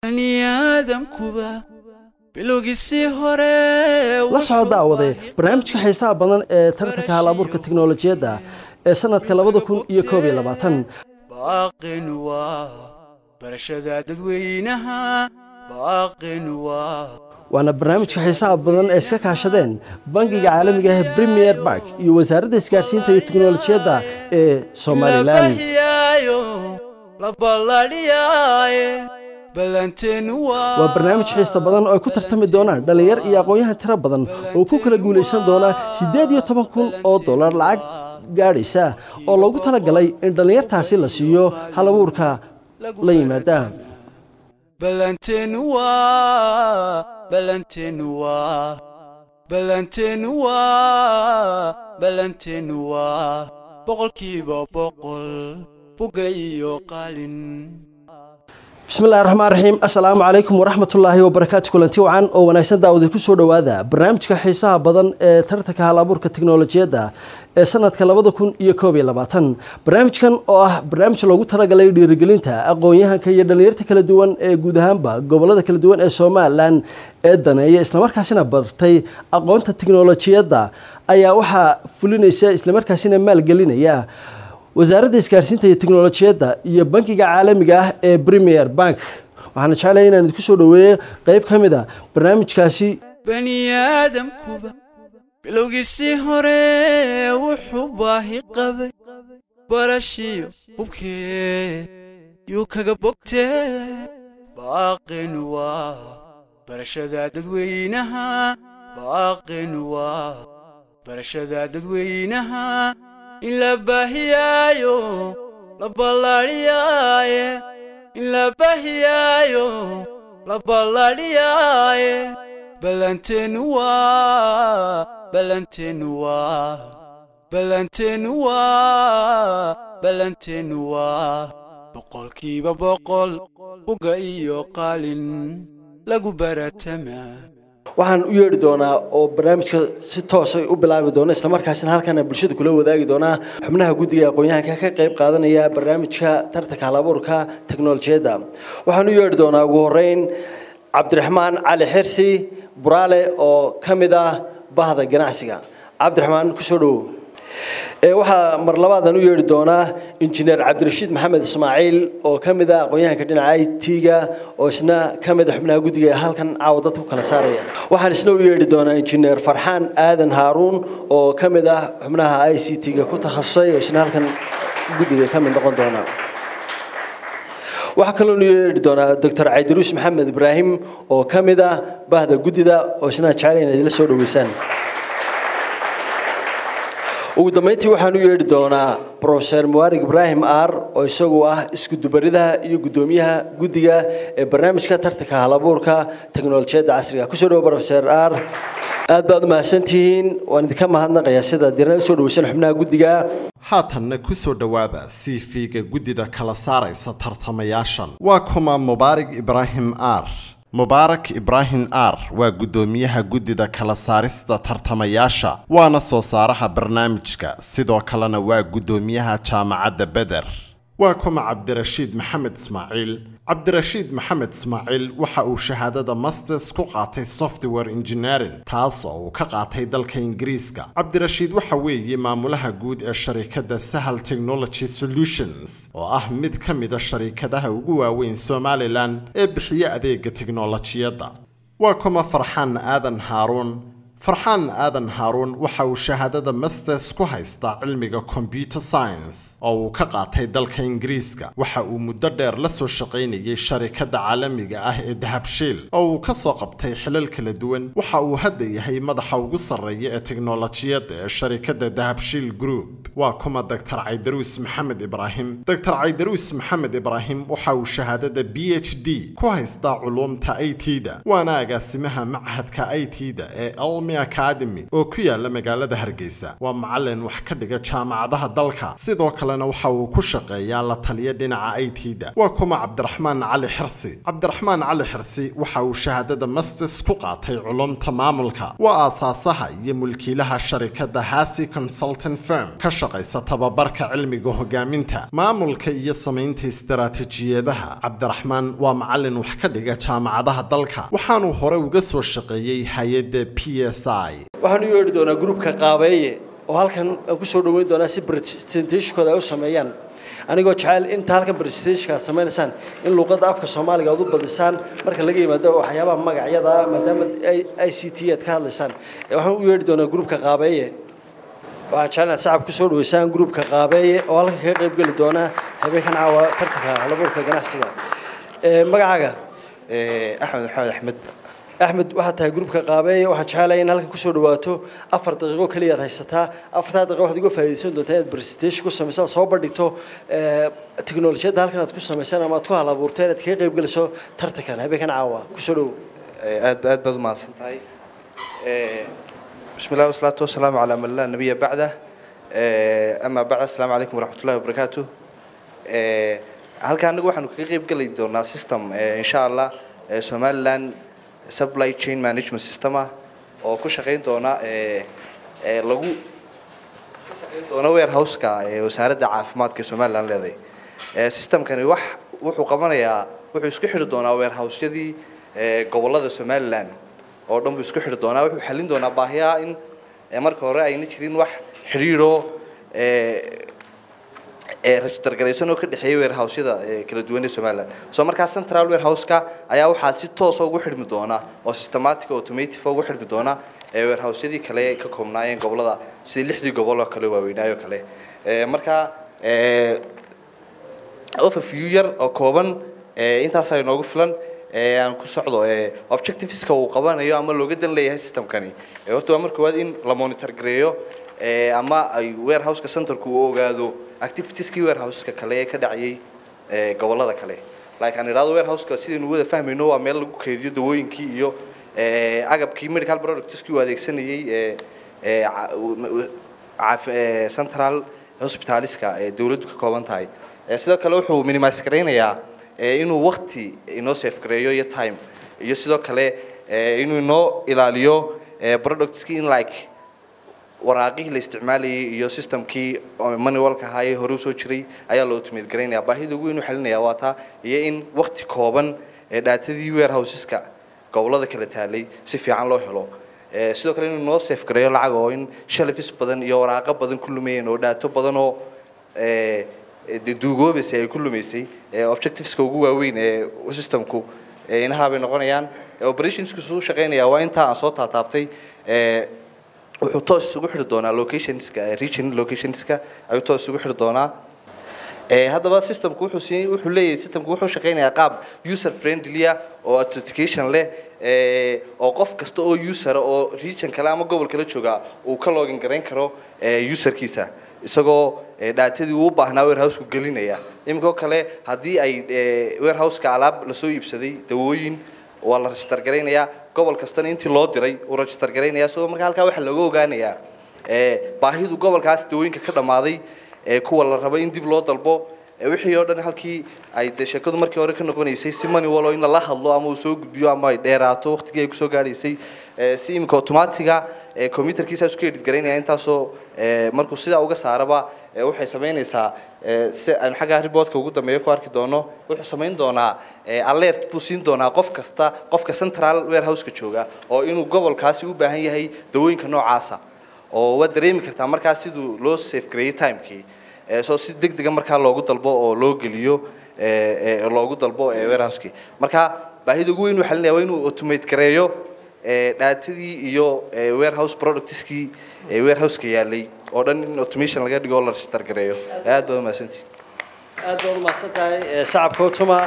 baniaadamkuba bilowgiisii hore la soo daawade barnaamijka xiisaha badan ee tartanka hal-abuurka tiknolojiyadda ee sanadka labada kun iyo koob iyo labaatan baaqin waa barashada dadweynaha baaqin waa waana barnaamijka xiisaha badan ee iska kaashadeen bangiga caalamiga ah premier bark iyo wasaaradda isgaarsiinta iyo tiknolojiyadda ee somalilan labahiyaayo la balladhiyaaye ballanteenu waa waa barnaamij xiista badan oo ay ku tartami doonaan dhallinyar iyo aqoon-yahan tiro badan oo ku kala guulaysan doona siddeed iyo toban kun oo dollar lacag gaadhaysa oo loogu talagalay in dhallinyartaasi la siiyo hal-abuurka la yimaada ballanteenu waa ballanteenu waa ballanteenu waa ballanteenu waa boqolkiiba boqol buga iyo qalin bismillahi raxmaan raxiim assalaamu calaykum waraxmatullaahi wabarakaatu kulanti wacan oo wanaagsan daawada ku soo dhowaada barnaamijka xiisaha badan ee tartanka hal-abuurka tiknolojiyadda ee sanadka labada kun iyo koob iyo labaatan barnaamijkan oo ah barnaamij loogu talagalay dhiirigelinta aqoon-yahanka iyo dhallinyarta kala duwan ee guud ahaanba gobolada kala duwan ee somalilan ee daneeya islamarkaasina bartay aqoonta tiknolojiyadda ayaa waxaa fulinaysa islamarkaasina maalgelinaya wasaaradda isgaarsiinta iyo tiknolojiyadda iyo bankiga caalamiga ah ee premier bank waxaana jeclaya inaan idinku soo dhoweeyo qeyb ka mid a barnaamijkaasi baniaadamkuba bilowgiisii hore wuxuu baahi qabay barashiyo hubkee yuu kaga bogtee baaqin waa barashada dadweynaha baaqin waa barashada dadweynaha in la baahiyaayo la balladhiyaaye in la baahiyaayo la balladhiyaaye ballanteenu waa ballanteenu waa ballanteenu waa ballanteenu waa boqolkiiba boqol buga iyo qalin lagu baratamaa waxaan u yeedhi doonaa oo barnaamijka si toosay u bilaabi doona islamarkaasina halkana bulshada kula wadaagi doonaa xubnaha guddiga aqoon-yahanka ka qayb qaadanaya barnaamijka tartanka hal-abuurka teknolojiyadda waxaan u yeedhi doonaa ugu horeyn cabdiraxmaan cali xirsi buraale oo ka mid ah bahda ganacsiga cabdiraxmaan kusoo dhowow waxaa mar labaadan u yeedhi doonaa injineer cabdirashiid maxamed ismaaciil oo ka mid ah aqoon-yahanka dhinaca i t-ga oo isna ka mid a xubnaha guddiga halkan caawa dadka ku kala saaraya waxaan isna u yeedhi doonaa injineer farxaan aadan haaruun oo ka mid ah xubnaha i c t-ga ku takhasusay oo isna halkan guddiga ka mid noqon doona waxaa kaloo nu yeedhi doonaa doctor caydiruus maxamed ibraahim oo ka mid ah bahda guddida oo isna jecel inaad idila soo dhoweysaan ugu dambeyntii waxaan u yeedhi doonaa profeser muwarig ibraahim aar oo isagu ah iskudubaridaha iyo guddoomiyaha guddiga ee barnaamijka tartanka hal-abuurka teknolojiyadda casriga kusoo dhawo profeser aar aad baad u mahadsantihiin waan idinka mahadnaqayaa sida dirna usoo dhaweysan xubnaha guddiga haatanna ku soo dhowaada cv-ga guddida kala saaraysa tartamayaashan waa kuma mubaarig ibraahim aar mubaarak ibraahim aar waa guddoomiyaha guddida kala saarista tartamayaasha waana soo saaraha barnaamijka sidoo kalena waa guddoomiyaha jaamacadda beder waa kuma cabdirashiid maxamed ismaaciil cabdirashiid maxamed ismaaciil waxa uu shahaadada masters ku qaatay software engineering taas oo uu ka qaatay dalka ingiriiska cabdirashiid waxa weeye maamulaha guud ee sharikadda sahal technology solutions oo ah mid ka mida sharikadaha ugu waaweyn somalilan ee bixiya adeega tiknolojiyadda waa kuma farxaan aadan haaruun farxaan aadan haaruun waxa uu shahaadada masters ku haystaa cilmiga computer science oo uu ka qaatay dalka ingiriiska waxa uu muddo dheer la soo shaqaynayay sharikadda caalamiga ah ee dahabshiil oo uu ka soo qabtay xilal kala duwan waxa uu hadda yahay madaxa ugu sarreeya ee teknolojiyadda ee sharikadda dahabshiil group waa kuma doctor caydaruus maxamed ibraahim doctor caydaruus maxamed ibraahim waxa uu shahaadada b h d ku haystaa culuumta i t da waana agaasimaha machadka i t da ee cilmi academy oo ku yaala magaalada hargeysa waa macalin wax ka dhiga jaamacadaha dalka sidoo kalena waxa uu ku shaqeeyaa la taliya dhinaca i t da waa kuma cabdiraxmaan cali xirsi cabdiraxmaan cali xirsi waxa uu shahaadada masters ku qaatay culumta maamulka waa aasaasaha iyo mulkiilaha sharikada hasi consultant firm ka shaqaysa tababarka cilmiga hogaaminta maamulka iyo samaynta istaraatiijiyadaha cabdiraxmaan waa macalin wax ka dhiga jaamacadaha dalka waxaanuu hore uga soo shaqeeyey hay-adda p s i waxaan u yeedhi doonaa gruubka qaabeeye oo halkan aan kusoo dhaweyn doonaa si presentationkooda ay u sameeyaan anigoo jecel inta halkan presentationka aad sameynaysaan in luuqadda afka soomaaliga aad u badisaan marka laga yimaado waxyaabaha magacyada maadaama i c t aad ka hadlaysaan waxaan u yeedhi doonaa gruubka qaabeeye waxaan jecelnaha sacab kusoo dhaweysaan gruubka qaabeeye oo halkan kaga qayb geli doona habeenkan caawa tartanka halabuurka ganacsiga magacaaga axmed maxamed axmed axmed waxaad tahay gruubka qaabeeye waxaan jecelahay in halkan kusoo dhawaato afar daqiiqo keliya aad haysataa afartaa daqiiqo waxaad uga faa'iidaysan doontaa inaad presentation ku samayso aad soo bandhigto teknolojiyadda halkan aad ku samaysaan ama aad ku hal abuurto inaad kaga qayb geliso tartankan habeenkan caawa kusoo dhow aad aad baad umahadsan tahay bismi illahi wasalaatu wasalaamu calaa man laa nabiya bacdah ama bacd asalaamu calaykum waraxmat ullahi wabarakaatu halka anagu waxaanu kaga qayb geli doonaa system insha allah somaliland supply chain management system ah oo ku shaqayn doona lagu doona warehouseka wasaaradda caafimaadka ee somaliland leedahay systemkani wax wuxuu qabanayaa wuxuu isku xidhi doonaa warehousyadii gobolada somaliland oo dhan buu isku xidhi doonaa wuxuu xallin doonaa baahiyaha in marka hore ayna jirin wax xidhiidho register garaysan oo ka dhexeeya warehousyada kala duwan ee somaliland soo markaa central warehouseka ayaa waxaa si toosa ugu xidhmi doona oo systematic automative ugu xidhmi doona warehousyadii kale ka koobnaayeen gobolada sidii lixdii gobol oo kale waaweynaayo kale markaa overview yar oo kooban intaasaa inoogu filan aan ku socdo objectiveska uu qabanayo ama looga dan leeyahay systemkani horta waa marka koowaad in la monitor gareeyo ama ay warehouseka centerku uu ogaado activitieski warehouseska kale ee ka dhacayay gobolada kale like aan idhahdo warehouseka sidaynu wada fahmayno waa meel lagu keydiyo dawooyinkii iyo agabkii medical productskii uu adeegsanayay central hospitaliska ee dawladdu ka kooban tahay sidoo kale wuxuu minimise garaynayaa inuu wakti inoo safe gareeyo iyo time iyo sidoo kale inuu inoo ilaaliyo productskii in like waraaqihii la isticmaalayay iyo systemkii manualka ahaa ee hore usoo jiray ayaa la automate garaynaya baahida ugu weyn u xalinaya waa taa iyo in wakti kooban ee dhaatadii warehouseska gobolada kala taalay si fiican loo helo sidoo kale inuu noo safe gareeyo lacag oo in shelfis badan iyo waraaqo badan ku lumayeen oo dhaato badan oo duugoobaysay ay ku lumaysay objectiveska ugu waaweyn ee systemku inahaa bay noqonayaan operationskiisu u shaqaynaya waa intaa aan soo taataabtay wuxuu toos isugu xidhi doonaa locationska region locationska ayuu toos isugu xidhi doonaa haddaba systemku wuxuu si wuxuu leeyahay systemku wuxuu shaqaynayaa qaab user friendly ah oo authentication leh oo qof kasta oo user oo region kale ama gobol kale jooga uu ka login garayn karo userkiisa isagoo dhaatadii uu u baahnaa warehousku gelinaya iminkoo kale haddii ay warehouseka alaab lasoo iibsaday dawooyin waa la register garaynayaa gobol kastana intii loo diray uu register garaynaya isagoo marka halkaa waxaa looga ogaanayaa baahidu gobolkaas dawooyinka ka dhammaaday kuwa la rabo in dib loo dalbo wixii oo dhan halkii ay dee sheekadu markii hore ka noqonaysay si mani walo in lala hadlo ama uu soo gudbiyo ama ay dheeraato waqtigii ay kusoo gaadhaysay si iminka automatiga computerkiisa isku edit garaynaya intaasoo markuu sidaa uga saaraba waxay samaynaysaa si aynu xagga reportka ugu dambeeyo ku arki doono wuxuu samayn doonaa alert buu siin doonaa qof kasta qofka central warehouseka jooga oo inuu gobolkaasi u baahan yahay dawooyinka noocaasa oo waad dareemi kartaa markaa siduu loo safe gareeyey timekii soo si deg dega markaa loogu dalbo oo loo geliyo loogu dalbo warehouseki marka baahida ugu weyn uu xalinaya waa inuu automate gareeyo dhaatadii iyo warehouse productskii warehouseka yaalay oo dhan in automation laga dhigo oo la register gareeyo aad baad umahadsantihin aad baad umahadsan tahay sacabka utuma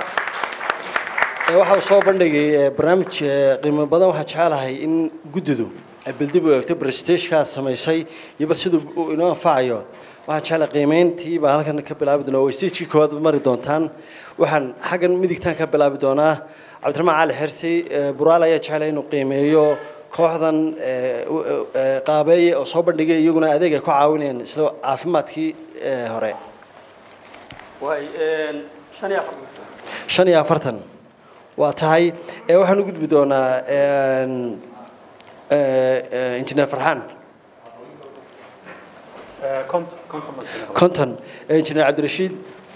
waxa uu soo bandhigay barnaamij qiimo badan waxaan jecelahay in guddidu ay baldib u eegto presentationka aad samaysay iyo bal siduu uu inoo anfacayo waxaan jecelahay qiimeyntii baa halkan ka bilaabi doonaa oo stagekii koowaad mari doontaan waxaan xaggan midigtaan ka bilaabi doonaa cabdiraxmaan cali xersi buraal ayaa jecelahay inuu qiimeeyo kooxdan ee, u- u- ee, qaabeeye oo soo bandhigay iyaguna adeeg ay ku caawinayaan isla caafimaadkii ee, hore waay shan iyo afar shan iyo afartan waa tahay ee waxaan u gudbi doonaa een, ee, ee, injineer farxaan konton konton baa konton ee, injineer cabdirashiid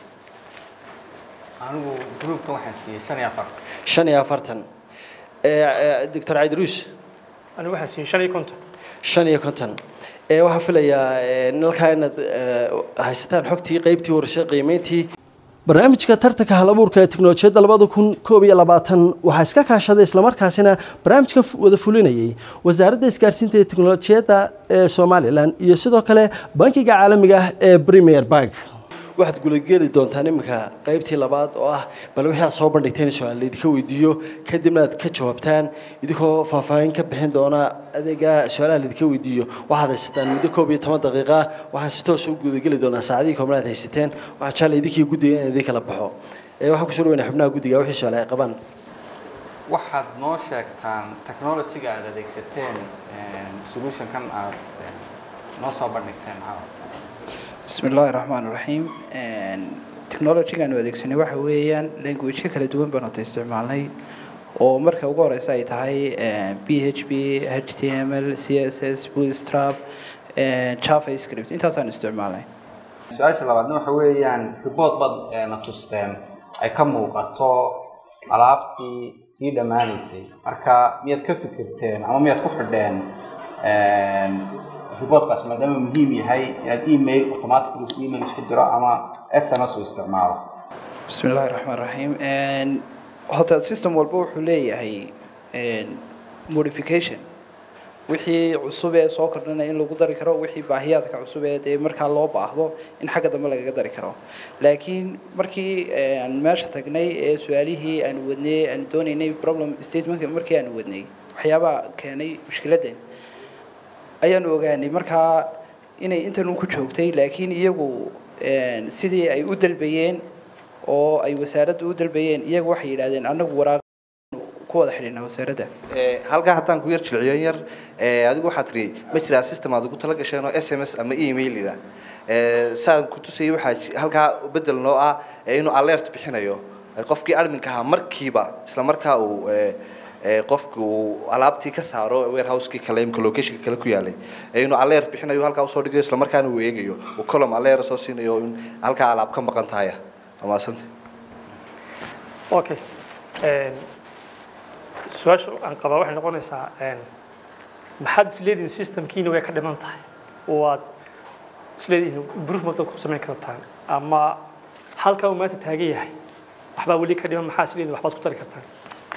anigu groupka waxaan siiyey shan iyo afar shan iyo afartan ee, ee, doctor cabdiruus anigu waxaan siin shan iyo konton shan iyo konton ee waxaan filayaa ee, nalkaa inaad ee, haysataan xogtii qeybtii horeysay qiimeyntii barnaamijka tartanka halabuurka ee tiknolojiyadda labada kun koob iyo labaatan waxaa iska kaashaday islamarkaasina barnaamijka fu- wada fulinayay wasaaradda isgaarsiinta iyo tiknolojiyadda ee somalilan iyo sidoo kale bankiga caalamiga ah ee premier bank waxaad gulageli doontaan iminka qeybtii labaad oo ah bal wixii aad soo bandhigteen su-aal laydinka weydiiyo kadibna aad ka jawaabtaan idinkoo faahfaahin ka bixin doona adeega su-aalaha laydinka weydiiyo waxaad haysataan muddo koob iyo toban daqiiqa waxaan si toos u gudageli doonaa saacadihii koobna aad haysateen waxaan jeclay idinkii guddiga in idin kala baxo ee waxaan kusoo dhaweynaa xubnaha guddiga wixii su-aale ay qabaan waxaad noo sheegtaan technology-ga aad adeegsateen solution-kan aad eh, noo soo bandhigteen caawa بسم الله الرحمن الرحيم technology-gan u adeegsanay waxa weeyaan language kala duwan baan wada isticmaalnay oo marka ugu horeysa ay tahay php html css bootstrap javascript intaasaan isticmaalnay su-aasha labaadna waxa weeyaan report baad eh, na tusteen ay ka muuqato alaabtii sii dhammaanaysay marka miyaad ka fikirteen ama miyaad ku xidheen reportkaas maadaama muhiim yahay inaad email automatically email isku diro ama sms u isticmaalo بسم الله الرحمن الرحيم horta system walba wuxuu leeyahay modification wixii cusub ee soo kordhanaya in lagu dari karo wixii baahiyaadka cusub ee dee markaa loo baahdo in xagga dambe lagaga dari karo laakiin markii aan meesha tagnay ee su-aalihii aan wadnay aan doonaynay problem statementka markii aan wadnay waxyaabaha keenay mushkiladan ayaan ogaanay markaa inay intan ku joogtay laakiin iyagu sidii ay u dalbayeen oo ay wasaaradda u dalbayeen iyagu waxay yidhahdeen annagu waraaq ku wada xidhinaa wasaaradda Ee, halkaa haddaan ku yar jilciyo yar ee, adigu waxaad tiri ma jiraa system aad ugu tala gasheen oo s m s ama email ila saan ku tusayay waxaa ji- halkaa bedel noo ah ee inuu alert bixinayo Ee, qofkii adminka ahaa markiiba isla markaa uu ee, ee, qofki uu alaabtii ka saaro warehouse-kii kale imka locationka kale ku yaalay ee inuu alert bixinayo halkaa usoo dhigayo isla markaana uu eegayo uu column alert soo siinayo in halkaa alaab ka maqan tahay waa mahadsanta okay su-aasha aan qabaa waxay noqonaysaa maxaad isleedihin systemkiina way ka dhiman tahay waad isleedihin improvement ku samayn kartaan ama halkaa uu maanta taagan yahay waxbaa weli ka dhiman maxaa isleedihin waxbaad ku tari kartaan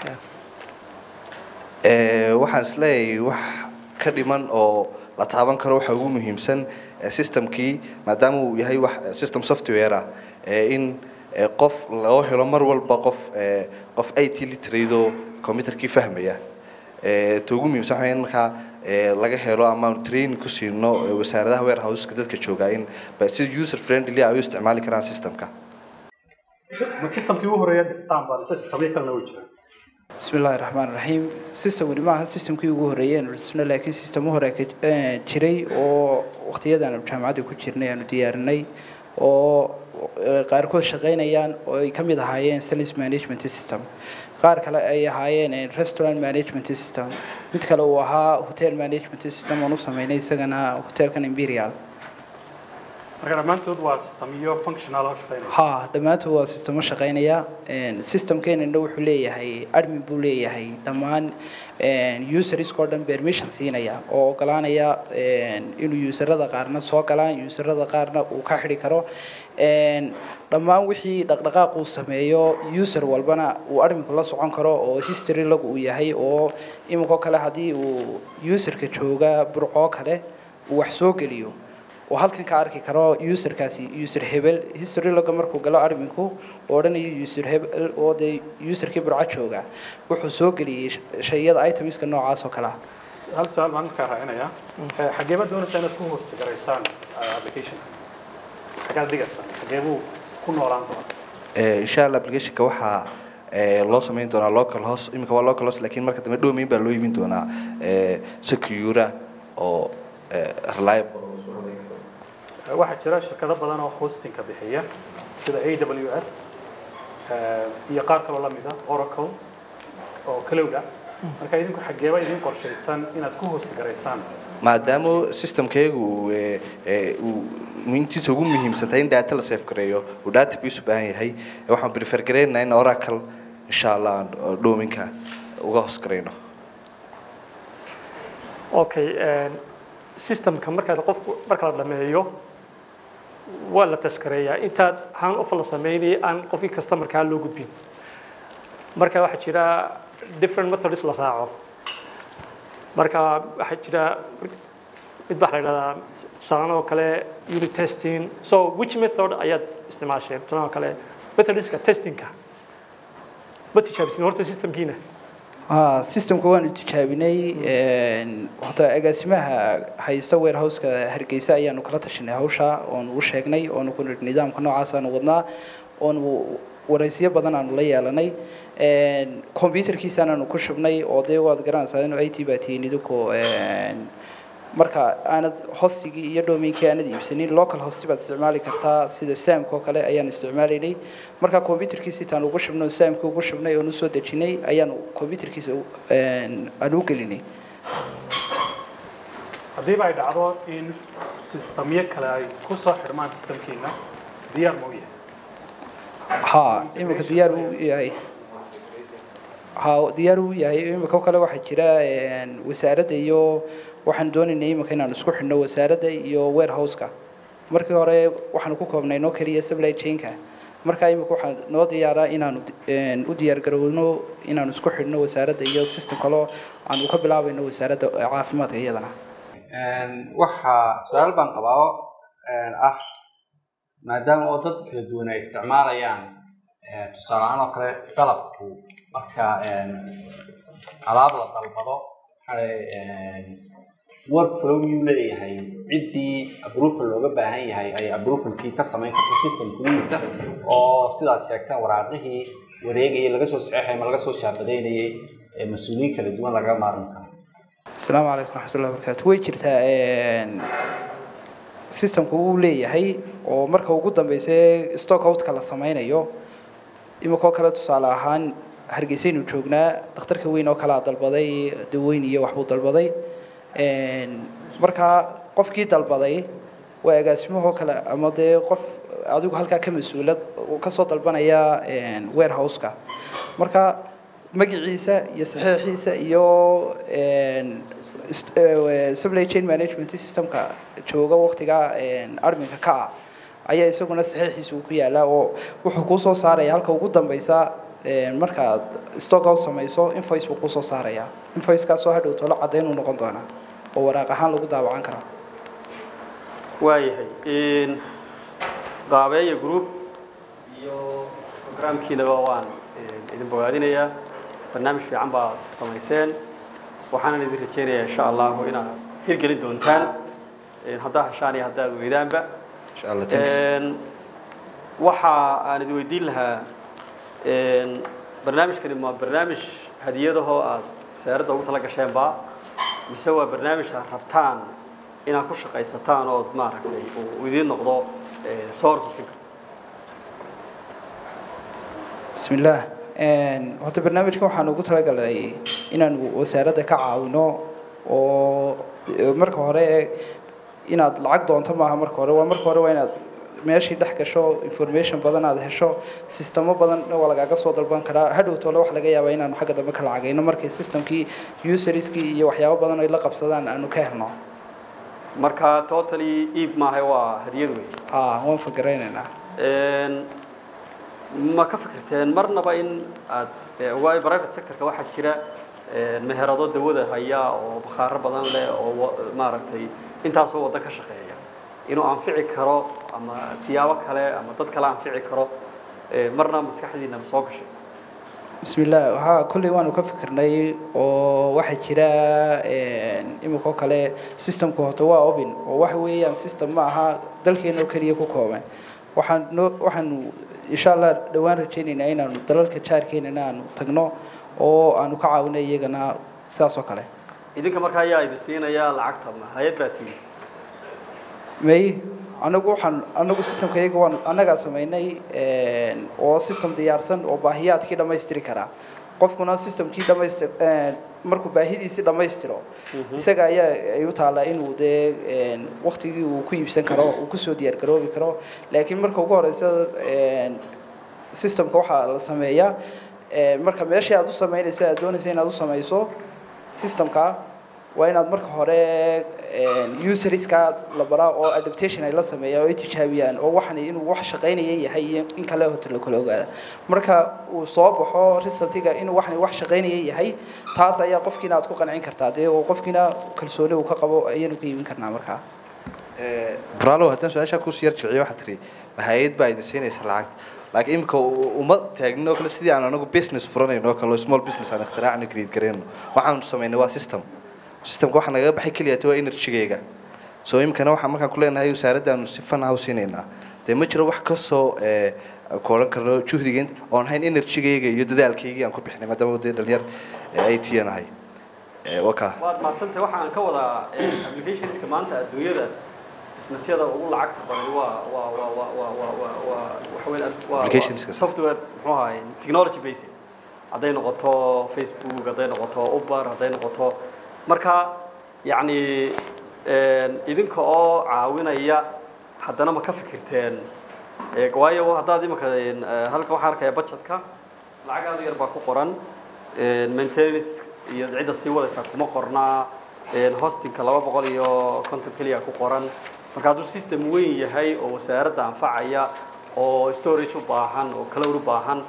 Ee, waxaan isleeyahay wax ka dhiman oo la taaban karo waxa ugu muhiimsan ee, systemkii maadaama uu yahay wax ee, system software ah ee, in ee, qof loo helo mar walba qof ee, qof IT literate oo computerkii fahmaya ee, ta ugu muhiimsan waxaa weeye in markaa ee, laga helo ama aanu training ku siino ee, wasaaradaha warehouse-ka dadka jooga in ba- si user friendly ay u isticmaali karaan systemka ma systemkii ugu horeeya dhistaan baa mise systemyo kalena way jiraan بسم الله الرحمن الرحيم system weli maaha systemkii ugu horeeyay aanu dhisno laakiin systemo hore ka eh, jiray oo waqtiyadan aanu jaamacadda ku jirnay aanu diyaarinay oo eh, qaarkood shaqaynayaan oo ay ka mid ahaayeen sales management system qaar kale ay ahaayeen eh, restaurant management system mid kale uu ahaa hotel management system oon u sameynay isagana hotelkan imperial marka dhammaantood waa system iyo functional oo shaqeynaya ha dhammaantood waa sistemo shaqaynaya systemkeenana wuxuu leeyahay admin buu leeyahay dhammaan useriskoo dhan permission siinaya oo ogolaanaya inuu userada qaarna soo galaan userada qaarna uu ka xidhi karo dhammaan wixii dhaqdhaqaaq uu sameeyo user walbana uu adminku la socon karo oo history lagu uu yahay oo iminkoo kale haddii uu userka jooga burcoo kale uu wax soo geliyo oo halkan ka arki karo userkaasi user hebel history logga markuu galo adminku oo odhanayo user hebel oo dee userkii burco jooga wuxuu soo geliyey shayada itemska noocaas oo kale ah hal su-aal baan markaa raacinayaa Eh, xagee baad doonaysaa inaad ku host garaysaan eh, application xagaad dhigaysaan xagee buu ku noolaan doonaa Ee, insha allah applicationka waxaa ee loo samayn doonaa local host iminka waa local host laakiin marka dambe domain baa loo imin doonaa ee secura oo ee reliable waxaa jira shirkado badan oo hostingka bixiya sida a w s iyo qaar kaloo la mid ah oracle oo kalowga marka idinku xageeba idin qorshaysan inaad ku hosti garaysaan maadaama systemkeegu uu ee, ee, uu intiisa ugu muhiimsan tahay in data la save gareeyo uu database u baahan yahay ee waxaan prefer gareynaynaa in oracle insha allah aan oo dominka uga hoos gareyno okay systemka markaad qofku marka la dhameeyo waa la taskareeyaa intaad hand off la sameynaya aan qofkii customerkaa loo gudbin marka waxaa jira different methods la raaco marka waxaa jira mid baa la yidhahdaa tusaale oo kale unit testing so which method ayaad isticmaasheen tusaale oo kale methodska testingka ma tijaabisin horta systemkiina haa systemka waanu tijaabinay horta agaasimaha haysta warehouseka hargeysa ayaanu kala tashanay hawsha oonu u sheegnay oonu ku nidhi nidaamka noocaasaan wadnaa oonu waraysiyo badan aanu la yeelanay computerkiisaanaanu ku shubnay oo dee waad garanaysaa inuu i t baa tihiin idinku marka aanad hostigii iyo domainkii aanad iibsanin local hosti baad isticmaali kartaa sida samka oo kale ayaanu isticmaalaynay marka computerkiisa intaan ugu shubnay oo samka ugu shubnay oonu soo dejinay ayaanu computerkiisa aan u gelinay haddiiba ay dhacdo in sistamyo kale ay ku soo xirmaan systemkiina diyaar ma u yahay haa iminka diyaar uu yahay haa diyaar uu yahay iminka oo kale waxaa jira wasaaradda iyo waxaan doonaynay iminka inaan isku xidhno wasaaradda iyo warehouseka markii hore waxaanu ku koobnay noo keliya supply chainka marka iminka waxaan noo diyaaraa inaanu u diyaar garowno inaanu isku xidhno wasaaradda iyo system kaloo aanu ka bilaabayno wasaaradda caafimaadka iyadana waxaa su-aal baan qabaa oo ah maadaama oo dad kala duwan ay isticmaalayaan tusaale ahaan oo kale dalabku marka alaab la dalbado workflow yuu leeyahay ciddii approval looga baahan yahay ay approvalkii ka samayn karto system gudihiisa oo sidaad sheegteen waraaqihii wareegayay laga soo saxeexay ma laga soo shaabadaynayay ee mas-uuliyiin kala duwan laga maarmi karo asalaamu calaykum raxmatullahi wabarakaatu way jirtaa systemku wuu leeyahay oo marka ugu dambeysa stock outka la sameynayo iminkoo kale tusaale ahaan hargeysaynu joognaa dhakhtarka weyn oo kalea dalbaday daweyn iyo waxbuu dalbaday markaa qofkii dalbaday waa agaasimahoo kale ama dee qof adigu halkaa ka mas-uulad kasoo dalbanaya warehouseka marka magaciisa iyo saxiixiisa iyo supply chain management systemka jooga waqtiga adminka ka ah ayaa isaguna saxiixiisa uu ku yaalaa oo wuxuu kuu soo saaraya halka ugu dambeysa markaad stock out samayso invoice buu kusoo saaraya invoicekaasoo hadhow tolo caddayn uu noqon doonaa oo waraaq ahaan lagu daawacan karaa waayahay qaabeeya group iyo programkiinaba waan idin bogaadinayaa barnaamij fiican baad samayseen waxaanan idin rajaynayaa insha allahu inaad hirgelin doontaan haddaa hashaan iyo haddaad weydaanba insha allah thanks waxa aan idin weydiin lahaa barnaamijkani ma barnaamij hadiyadahoo aad wasaaradda ugu tala gasheenba mise waa barnaamij aad rabtaan inaad ku shaqaysataan ood maaragtay uu idiin noqdo source of income بسم الله horta barnaamijkan waxaan ugu talagalnay inaanu wasaaradda ka caawino oo marka hore inaad lacag doonto maaha marka hore waa marka hore waa inaad meeshii dhex gasho information badan aad hesho sistemo badan waa lagaaga soo dalban karaa hadhow tole wax laga yaabaa inaanu xagga dambe ka lacagayno markii systemkii userskii iyo waxyaabo badan ay la qabsadaan aanu ka helno marka totally iib maahay waa hadiyad wey aa waan fagaraynaynaa ma ka fikirteen marnaba in aad waayo private sectorka waxaa jira meherado dawada haya oo bakhaaro badan leh oo wa- maaragtay intaasoo waddan ka shaqeeya inuu anfici karo ama siyaabo kale ama dad kale anfici karo marna maskaxdiina ma soo gashay بسم الله ها كل وانو كفكرناي oo waxa jira een imiko kale systemku horta waa open oo wax weeyaan system ma aha dalkeena oo kaliya ku kooban waxaan noo waxaan insha allah dhowaan rajaynaynaa inaanu dalalka jaarkeenana aanu tagno oo aanu ka caawinay iyagana sidaas oo kale idinka markaa ayaa idin siinaya lacagta ma hay-ad baa tihi may anagu waxaan anagu systemka iyaga waan annagaa samaynay oo system diyaarsan oo baahiyaadkii dhammaystiri karaa qofkuna systemkii dhamaystir markuu baahidiisii dhammaystiro isaga ayaa ay u taallaa inuu dee waktigii uu ku iibsan karo uu kusoo diyaar garoobi karo laakiin marka ugu horeysa systemka waxaa la sameeyaa marka meeshii aad u samaynayso aad doonaysa inaad u samayso systemka waa inaad marka hore userskaad la baraa oo adaptation ay la sameeyaan oo ay tijaabiyaan oo waxan inuu wax shaqaynaya yahay iyo in kale hoto la kala ogaada marka uu soo baxo resultiga inuu waxan wax shaqaynaya yahay taas ayaa qofkiina aad ku qancin kartaa dee oo qofkiina kalsooni uu ka qabo ayaanu ka iibin karnaa markaa bralo haddaan su-aashaa kusi yar jilciyo waxaa tiri hay-ad baa idin siinaysa lacagta laakiin imika uma taagnin oo kale sidii aan anagu business furanayno oo kale oo small business aan ikhtiraacna create garayno waxaanu samaynay waa system systemka waxaa nagaga baxay keliya waa energygayga so imikana waxaan markaan ku leenahay wasaaraddaanu si fan ah u siinaynaa dee ma jiro wax kasoo ku odhan karno juhdiga oon hayn energygayga iyo dadaalkaygii aan ku bixinay maadaama dee dhalinyar ay tiyanahay waka waad mahadsantahay waxaan ka wadaa applicationska maanta adduunyada businessyada ugu lacagta badan waa waa waa waa waa waa waa waa waxa weeyaan waa Applicationska. software muxuu ahaay technology basic hadday noqoto facebook hadday noqoto uber hadday noqoto marka yacni idinka oo caawinaya haddana ma ka fikirteen Eh, waayo haddaad imika halka waxaan arkaya budgetka lacag aad u yar baa ku qoran maintenance iyo cidda sii wadaysa kuma qornaa hostingka laba boqol iyo konton keliya ku qoran marka hadduu system weyn yahay oo wasaaradda anfacaya oo storage u baahan oo cloud u baahan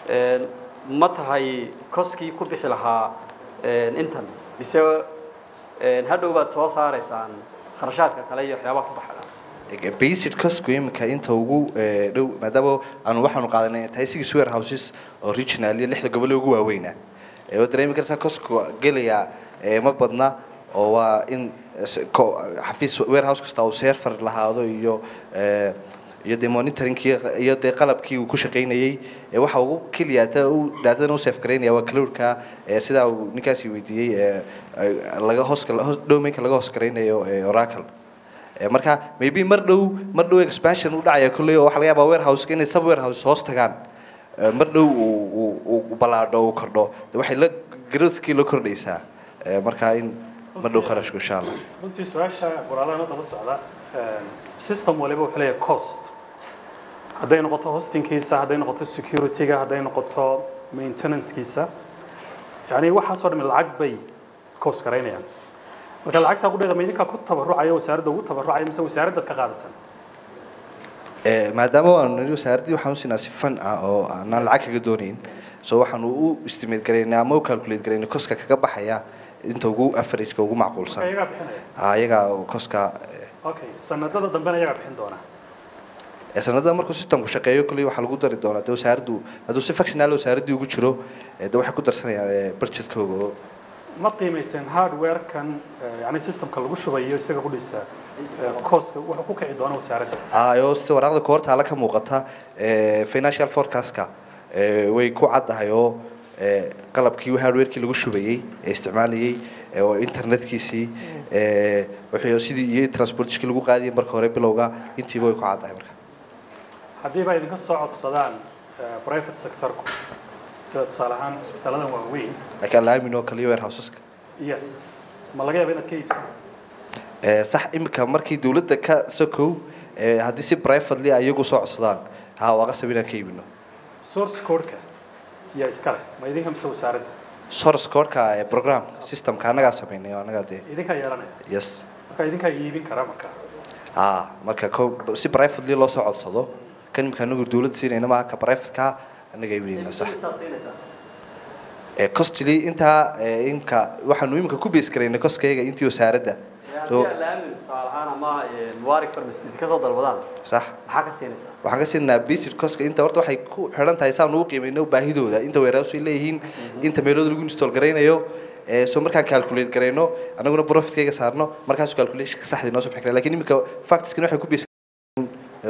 ma tahay koskii ku bixi lahaa intan mise hadhow baad soo saaraysaan kharashaadka kale iyo waxyaabaha ku baxaya basic costku imika inta ugu eh, dhow maadaama aanu waxaanu qaadanay tahay six warehouses oo regional iyo lixda gobol ee ugu waaweynaa Eh, oo dareemi kartaa costku gelaya eh, ma badna oo waa in s- ko- xafiis warehouse kasta uu server lahaado iyo eh, iyo dee monitoringkii iyo dee qalabkii uu ku shaqaynayay Eh, waxa ugu keliya ta uu daatadan u safe garaynaya waa cloudka eh, sidaa uu ninkaasi weydiiyey eh, eh, laga hoos domainka laga hoos garaynayo eh, oracle Eh, marka maybe mar dhow mar dhow expansion u dhacaya kolley oo waxa laga yaabaa warehouse inay sub warehouse hoos tagaan Eh, mar dhow uu uu- uu balaadho uu kordho de waxay la growthkii la kordhaysaa Eh, marka in mar dhow kharashku insha allah runtii su-aasha qoraalada daba socda system waliba wuxuu leeyahay cost hadday noqoto hostingkiisa hadday noqoto securityga hadday noqoto maintenancekiisa yani waxaasoo dhami lacag bay cost garaynayaan marka lacagtaa qudheeda ma idinkaa ku tabarucaya wasaaradda ugu tabarucaya mise wasaaraddaad ka qaadasan Eh, maadaama aanu nidhi wasaaraddii waxaan u siinaa si fan ah oo aanaan lacag kaga doonayn so waxaanu u estimate garaynay ama u calculate garaynay koska kaga baxaya inta ugu averageka ugu marka macquulsan iyagaa bixinaya Ah, iyagaa oo koska eh, okay sanadada dambena iyagaa bixin doona ee sanadada markuu systemku shaqeeyo kolley waxaa lagu dari doonaa dee wasaaraddu hadduu si functional wasaaraddii ugu jiro eh, dee waxay ku darsanayaan eh, budgetkooga oo ma qiimayseen hardware-kan eh, yani systemka lagu shubayo isaga ku dhisa coska wuxuu ku kici doona wasaaradda ah oo sida waraaqda koortaala ka muuqata eh, financial forecastka eh, way ku caddahay oo eh, qalabkii hardwarekii lagu shubayey ee isticmaalayey eh, oo internetkiisii eh, wixii sidii iyo transportishkii lagu qaadiyay marka hore bilowga intiiba way ku caddahay marka haddii ba idinka soo codsadaan eh, private sectorku sida tusaale ahaan cisbitaaladan waaweyn laakiin alaamin oo kale iyo warehouseska yes ma laga yaaba inaad ka iibsan Eh, sax imika markii dawladda ka sokow eh, haddii si privately ay iyagu soo codsadaan ha waa qasab inaan ka iibino source codeka yaa iska leh ma idinka mise wasaaradda source codeka ee program systemka annagaa samaynay oo annagaa dee idinkaa yeelanaya yes marka idinkaa iibin kara marka ah marka ko- si privately loo soo codsado kan imika anagu dawladda siinayna maaha ka privateka annaga iibinayna sax Saa siinaysaa. Eh, costly intaa eh, imka waxaanu imika ku base garaynay koskayga intii wasaaradda haddii so aan la aamin tusaale ahaan ama mubarak pharmacy ka soo dalbadaan sax maxaa ka siinaysaa waxaan ka siinaa basic coska inta horta waxay ku xidhan tahay saan ugu qiimayno baahidooda inta warehouse ay leeyihiin inta meelooda lagu install garaynayo ee soo markaan calculate garayno anaguna profitkayga saarno markaas calculationka saxda inoo soo bixi kara lakiin imika factskan waxay ku base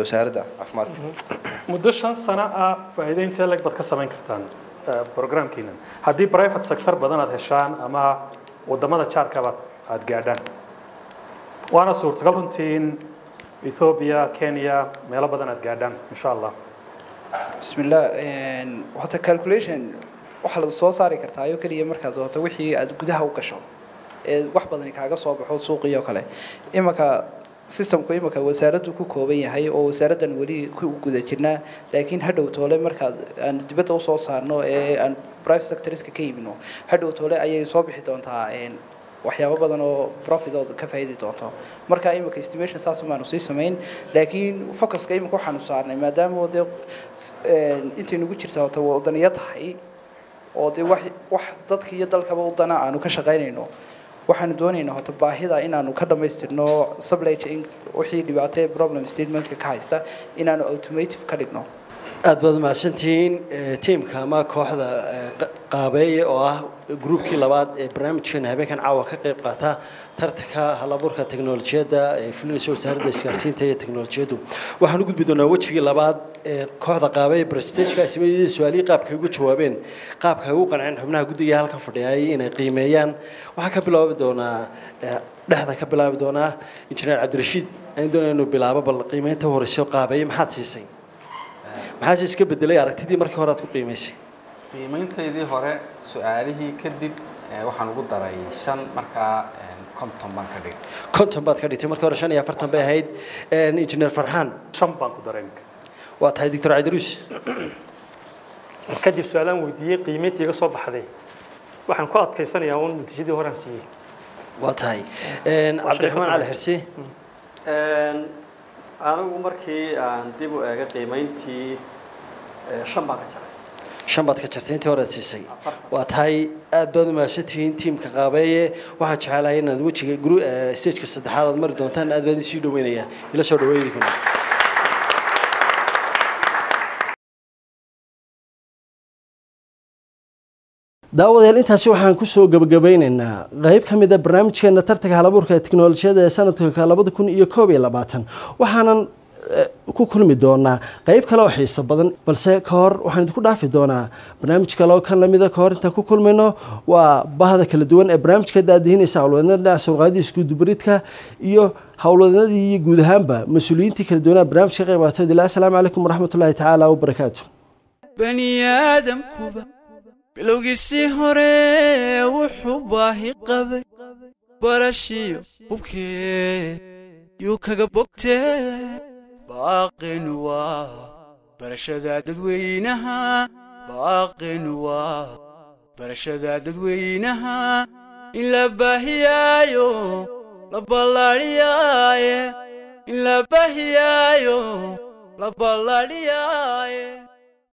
wasaaradda caafimaadka muddo shan sano ah faa'iido intee leg baad ka samayn kartaan eh, programkiinan haddii private sector badan aad heshaan ama wadamada jaarkaba aad gaadhaan waana suurtagal runtii in ethiopia kenya meelo badan aad gaadhaan insha allah bismillah horta calculation waxaa la soo saari kartaa ayoo keliya markaad doonto wixii aad gudaha u gasho ee wax badani kaaga soo baxo suuqii oo kale imanka systemku imanka wasaaraddu ku kooban yahay oo wasaaraddan weli ku guda jirnaa laakiin hadhow toole markaad aan dibadda usoo saarno ee aan private sectorska ka iibino hadhow toole ayay soo bixi doontaa een, waxyaabo badan oo profitood ka faa'iidi doonto marka iminka estimation saas maanu sii samayn laakiin focuska iminka waxaanu saarnay maadaama dee een, intay nagu jirta horta wadaniyo tahay oo dee wax wax dadka iyo dalkaba u dana aanu ka shaqaynayno waxaanu doonaynaa horta baahida inaanu ka dhammaystirno supply chain wixii dhibaato ee problem statementka ka haysta inaanu automative ka dhigno aad baad mahadsantihiin eh, tiimka ama kooxda eh, qa- qaabeeye oo ah gruubkii labaad ee barnaamijkeena habeenkan caawa ka qayb qaata tartanka halaburka teknolojiyadda ee fulinaysa wasaaradda isgaarsiinta iyo teknolojiyaddu waxaan u gudbi doonaa wejigii labaad ee kooxda qaabeeye brestageka sameeyey su-aalihii qaabka ay ugu jawaabeen qaabka ay ugu qanceen xubnaha guddiga halkan fadhiyay inay qiimeeyaan waxaan ka bilaabi doonaa eh, dhexdan ka bilaabi doonaa injineer cabdirashiid aan doonaya inuu bilaabo bal qiimeynta u horeysa qaabeeye maxaad siisay maxaase iska bedelay aragtidii markii hore aad ku qiimaysay qiimayntaydii hore su-aalihii kadib eh, waxaan ugu daray shan markaa eh, konton baan ka dhigay konton baad ka dhigtay markii hore shan iyo afartan bay ahayd injineer farxaan shan baan ku daray iminka waa tahay doctor cabdiruus kadib su-aalaan weydiiyey qiimayntii iga soo baxday waxaan ku adkaysanayaa uun natiijadii horaan siiyey waa tahay cabdiraxmaan cali xirsi Een, anigu markii aan dib u eegay qiimayntii eh, shan baan ka jaray shan baad ka jartay intii hore aad siisay waa tahay aad baad u mahadsantihiin tiimka qaabeeye waxaan jecelahay inaad wejiga gru- eh, stageka saddexaad aad mari doontaan aad baan idin sii dhaweynayaa ila soo dhaweeydi kuna daawadayaal intaasi waxaan kusoo gabagabeyneynaa qeyb ka mid a barnaamijkeena tartanka halabuurka ee teknolojiyada ee sanadka labada kun iyo koob iyo labaatan waxaanan eh, ku kulmi doonaa qeyb kale oo xiiso badan balse ka hor waxaan idinku dhaafi doonaa barnaamij kale oo kan lamida ka hor intaan ku kulmayno waa bahda kala duwan ee barnaamijka daadihinaysa howlwadnada dhinaca surqaadii iskudubaridka iyo howlwadnadii iyo guud ahaanba mas-uuliyiintii kala duwanaa barnaamijka ka qayb qaatood ilaa asalaamu calaykum waraxmatullaahi tacaala wabarakaatu bani aadamkuba bilowgiisii hore wuxuu baahi qabay barashiyo hubkee yuu kaga bogtee baaqin waa barashada dadweynaha baaqin waa barashada dadweynaha in la baahiyaayo la ballaadhiyaaye in la baahiyaayo la ballaadhiyaaye